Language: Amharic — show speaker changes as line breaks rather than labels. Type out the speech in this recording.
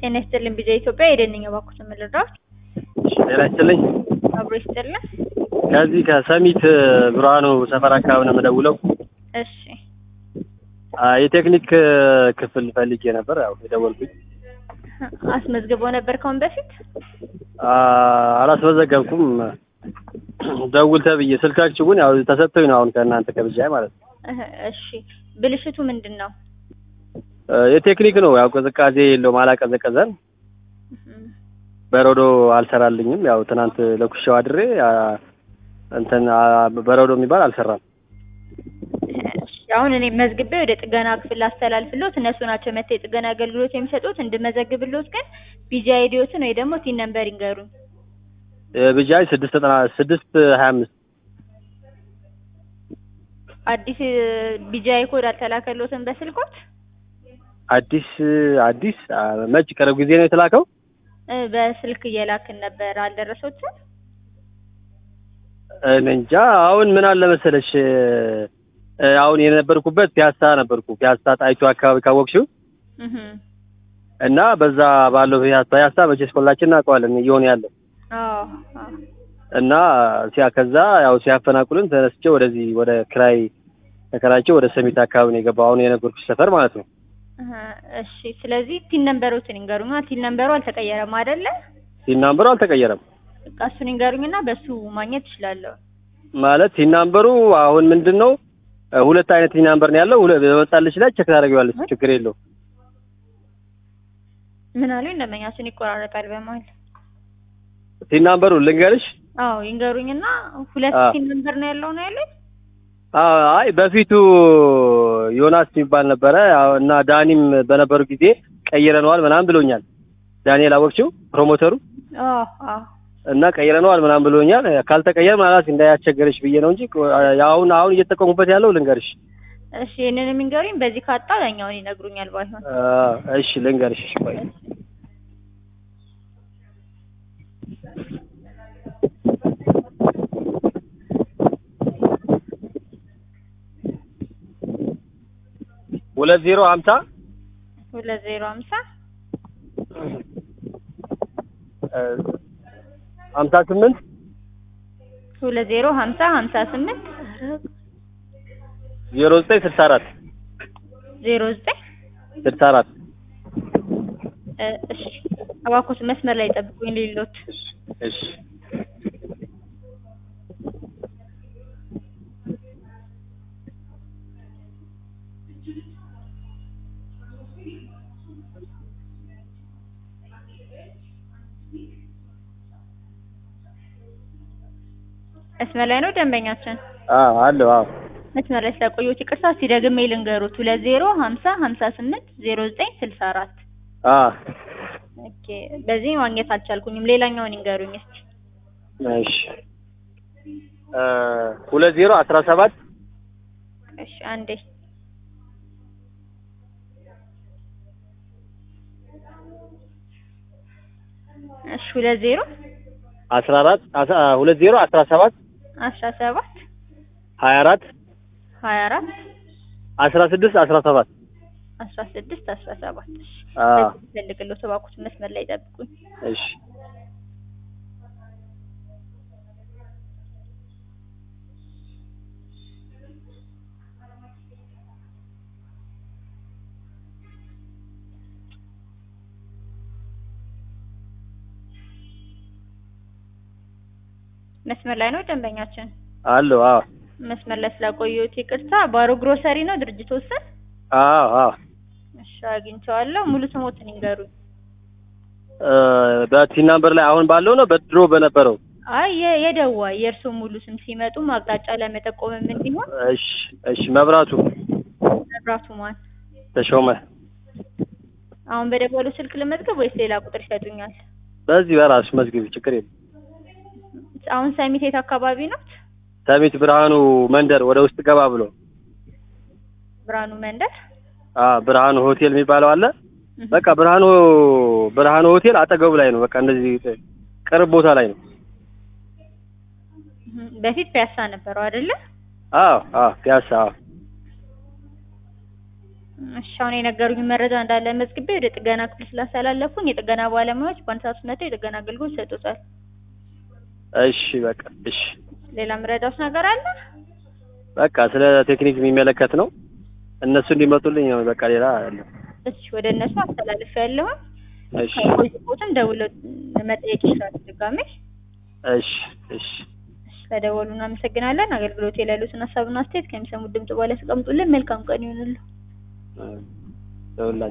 ጤና ይስጥልኝ ቢዛ ኢትዮጵያ የደንኛ ባኩት ምልራዎች
ጤና ይስጥልኝ።
አብሮ ይስጥልን።
ከዚህ ከሰሚት ብርሃኑ ሰፈር አካባቢ ነው የምደውለው።
እሺ
አ፣ የቴክኒክ ክፍል ፈልጌ ነበር። ያው የደወልኩኝ
አስመዝግበው ነበር ከአሁን በፊት
አ፣ አላስመዘገብኩም። ደውል ተብዬ ስልካችሁ ግን ያው ተሰጥቶኝ ነው አሁን ከእናንተ ከብጃይ ማለት ነው።
እህ፣ እሺ ብልሽቱ ምንድን ነው?
አ፣ የቴክኒክ ነው ያው ቅዝቃዜ የለውም አላቀዘቀዘን በረዶ አልሰራልኝም። ያው ትናንት ለኩሻው አድሬ አ፣ እንትን አ፣ በረዶ የሚባል አልሰራም።
እሺ፣ አሁን እኔ መዝግቤ ወደ ጥገና ክፍል አስተላልፍሎት እነሱ ናቸው መጥተው የጥገና አገልግሎት የሚሰጡት። እንድመዘግብሎት ግን ቢጂ አይዲዎትን ወይ ደግሞ ቲን ነምበር ይንገሩኝ።
ብጃይ ስድስት ዘጠና ስድስት ሀያ አምስት
አዲስ ቢጂ አይ ኮድ አልተላከሎትም በስልኮት?
አዲስ አዲስ አ፣ መች ቅርብ ጊዜ ነው የተላከው?
እ፣ በስልክ እየላክን ነበር አልደረሶትም?
እኔ እንጃ። አሁን ምን አለ መሰለሽ እ፣ አሁን የነበርኩበት ፒያሳ ነበርኩ። ፒያሳ ጣይቱ አካባቢ ካወቅሽው
እህ
እና በዛ ባለው ፒያሳ ፒያሳ መቼስ ሁላችን እናውቀዋለን እየሆነ ያለው
አዎ አዎ
እና ሲያ ከዛ ያው ሲያፈናቅሉን ተነስቼ ወደዚህ ወደ ክራይ ተከራይቼ ወደ ሰሚት አካባቢ ነው የገባው። አሁን የነበርኩሽ ሰፈር ማለት ነው።
እህ፣ እሺ ስለዚህ ቲን ነምበሮትን ይንገሩኝ። ቲን ነምበሩ አልተቀየረም አይደለ?
ሲናምበሩ አልተቀየረም
በቃ እሱን ይንገሩኝና በሱ ማግኘት እችላለሁ።
ማለት ሲናምበሩ አሁን ምንድን ነው እ፣ ሁለት አይነት ሲናምበር ነው ያለው። ሁለ በመጣልሽ ላይ ቼክ ታደርጊዋለሽ። ችግር የለው
ምን አሉኝ? እንደመኛችን ይቆራረጣል በመሀል።
ሲናምበሩ ልንገርሽ።
አዎ ይንገሩኝና ሁለት
አዎ።
ቲን ነምበር ነው ያለው ነው ያለኝ።
አዎ፣ አይ በፊቱ ዮናስ የሚባል ነበረ ያው እና ዳኒም በነበሩ ጊዜ ቀይረነዋል ምናምን ብሎኛል። ዳንኤል አወቅችው ፕሮሞተሩ
አዎ አዎ
እና ቀይረነዋል ምናምን ብሎኛል። ካልተቀየረ ማለት እንዳያስቸገረሽ ብዬ ነው እንጂ አሁን አሁን እየተጠቀሙበት ያለው ልንገርሽ።
እሺ ይሄንን የሚንገሩኝ በዚህ ካጣ ያኛውን ይነግሩኛል ባይሆን።
አ፣ እሺ ልንገርሽ። እሺ ቆይ ሁለት ዜሮ ሀምሳ
ሁለት ዜሮ ሀምሳ
እ፣ ሀምሳ ስምንት
ሁለት ዜሮ ሀምሳ ሀምሳ ስምንት
ዜሮ ዘጠኝ ስልሳ አራት
ዜሮ ዘጠኝ
ስልሳ አራት
እ፣ እሺ እባክዎት መስመር ላይ ጠብቁኝ ሌሎት
እሺ
መስመር ላይ ነው ደንበኛችን።
አዎ አለው አዎ
መስመር ላይ ስለቆየሁት ይቅርታ። እስኪ ደግሜ ልንገሩት ሁለት ዜሮ ሀምሳ ሀምሳ ስምንት ዜሮ ዘጠኝ ስልሳ አራት
አዎ
ኦኬ። በዚህ ማግኘት አልቻልኩኝም። ሌላኛውን ይንገሩኝ እስኪ።
እሺ እ፣ ሁለት ዜሮ አስራ ሰባት
እሺ አንዴ እሺ ሁለት ዜሮ
አስራ አራት አስራ ሁለት ዜሮ አስራ ሰባት
አስራ ሰባት
ሀያ አራት
ሀያ አራት
አስራ ስድስት አስራ ሰባት
አስራ ስድስት አስራ ሰባት እሺ
አዎ
ፈልግሎት እባክዎት መስመር ላይ ጠብቁኝ።
እሺ
መስመር ላይ ነው ደንበኛችን።
አለው አዎ
መስመር ላይ ስላቆየሁት ይቅርታ። ባሮ ግሮሰሪ ነው ድርጅቱ ስም?
አዎ አዎ
እሺ አግኝቼዋለሁ። ሙሉ ስሞትን ይንገሩኝ።
እ፣ በቲን ናምበር ላይ አሁን ባለው ነው በድሮ በነበረው
አይ የ- የደዋ የእርሶ ሙሉ ስም ሲመጡም አቅጣጫ ለመጠቆምም እንዲሆን
እሺ እሺ መብራቱ
መብራቱ ማን?
ተሾመ
አሁን በደወሉ ስልክ ልመዝገብ ወይስ ሌላ ቁጥር ይሰጡኛል?
በዚህ በራሱ መዝግቢ ችግር የለም
አሁን ሰሚት የት አካባቢ ነው?
ሰሚት ብርሃኑ መንደር ወደ ውስጥ ገባ ብሎ
ብርሃኑ መንደር።
አ ብርሃኑ ሆቴል የሚባለው አለ
እህ፣
በቃ ብርሃኑ ብርሃኑ ሆቴል አጠገቡ ላይ ነው በቃ እንደዚህ ቅርብ ቦታ ላይ ነው
እህ፣ በፊት ፒያሳ ነበረው አይደለ?
አዎ አዎ ፒያሳ አዎ
እሺ አሁን የነገሩኝ መረጃ እንዳለ መዝግቤ ወደ ጥገና ክፍል ስላስተላለፉኝ የጥገና ባለሙያዎች በአንድ ሰዓት ውስጥ መጥተው የጥገና አገልግሎት ይሰጡታል።
እሺ በቃ እሺ
ሌላ ምረዳውስ ነገር አለ?
በቃ ስለ ቴክኒክ የሚመለከት ነው። እነሱ እንዲመጡልኝ ነው። በቃ ሌላ አይደለም።
እሺ ወደ እነሱ አስተላልፍ ያለውን
እሺ
ከቆይቦትም ደውለው መጠየቅ ይችላሉ ድጋሜ።
እሺ እሺ
ስለደወሉ እናመሰግናለን። አገልግሎት ላይ ያሉትን ሀሳብና አስተያየት ከሚሰሙት ድምጽ በኋላ ያስቀምጡልን። መልካም ቀን ይሁንልዎ።
ደውላ